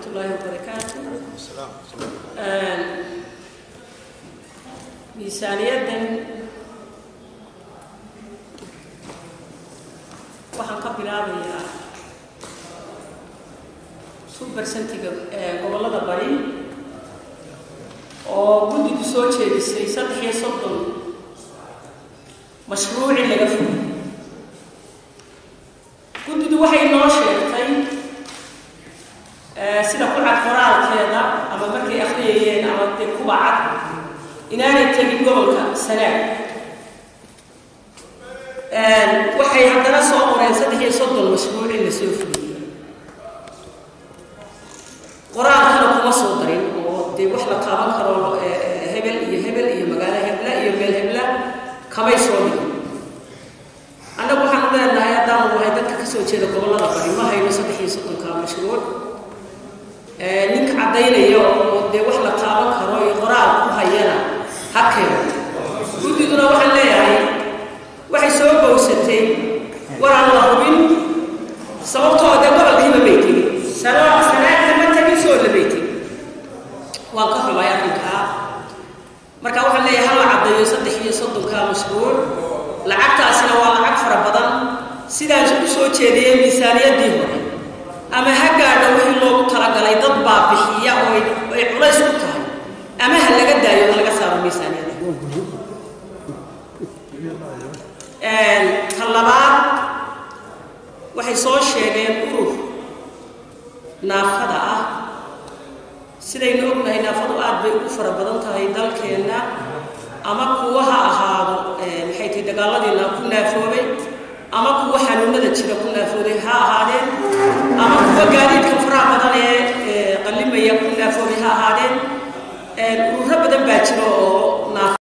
الله وبركاته miisaaniyaddan waxaan ka bilaabayaa two bersentiga gobollada bari oo guddigu soo jeedisay saddex iyo soddon mashruuci laga fogay guddidu waxay noo sheegtay sida ku cad qoraalkeeda ama markay akhriyayeen ama dee kuwa cad inaanay tegin gobolka sanaag waxay haddana soo qoreen saddex iyo soddon mashruuc in la soo fuliyey qoraalkana kuma soo darin oo dee wax la taaban karo hebel iyo hebel iyo magaalo hebla iyo meel hebla kamay soo dhigin annagu waxaan u leenahay haddaanu nahay dadka kasoo jeeda gobollada bari ma hayno saddex iyo soddonka mashruuc ninka caddaynaya oo dee wax la taaban karo iyo qoraal ku hayana ha keeno guddiduna waxaan leeyahay waxay soo bowsatay war aan la hubin sababtoo dee gobolkiiba bay tegin sano sanaadna ma tegin soo labay tegin waan ka xumay arrinkaa marka waxaan leeyahay hala caddeeyo saddex iyo soddonka mashruuc lacagtaasina waa lacag fara badan sidaan u soo jeediyey miisaaniyaddii hore ama ha gaadha wixii loogu talagalay dad baa bixiya oo ay culays ku tahay ama ha laga daayo ha laga saaro miisaaniyadda ta labaad waxay soo sheegeen urur naafada ah sidaynu ognahay naafadu aad bay ugu fara badan tahay dalkeenna ama kuwa ha ahaado maxay tahay dagaaladiina ku naafoobay ama kuwa xanuunada jira ku naafooday ha ahaadeen ama kuwa gaadiidka faraha badan ee qallimaya ku naafoobay ha ahaadeen ururo badan baa jira oo naaf